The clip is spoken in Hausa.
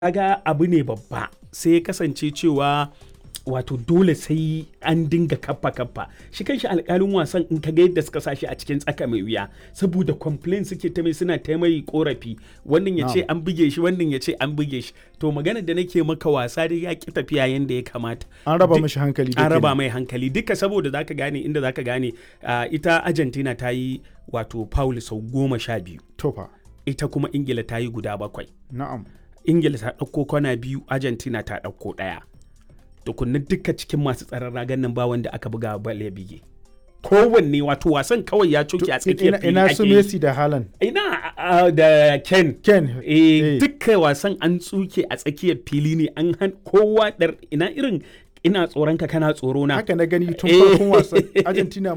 kaga abu ne babba sai ya kasance cewa wato dole sai an dinga kappa kappa shi kanshi alkalin wasan in kaga yadda suka sa shi a cikin tsaka mai wuya saboda complain suke ta mai suna ta mai korafi wannan ya ce an buge shi wannan ya ce an buge shi to magana da nake maka wasa dai ya ki tafiya yanda ya kamata an raba Duk- mashi hankali an raba mai hankali duka saboda zaka gane inda zaka gane ah, ita argentina ta yi wato foul sau goma sha biyu tofa ita kuma ingila ta yi guda bakwai na'am ingila ta ɗauko kwana biyu argentina ta ɗauko ɗaya tukunna duka cikin masu tsaron ragan nan ba wanda aka buga bal ya bige kowanne wato wasan kawai ya coke a tsakiyar ina, fili ina ake su yi. Messi da Haaland ina ah, da ken Ken eh dukkan wasan an tsuke a tsakiyar fili ne an han kowa dar ina irin ina tsoron ka kana tsoro na haka na gani tun Eh. farkon wasan Argentina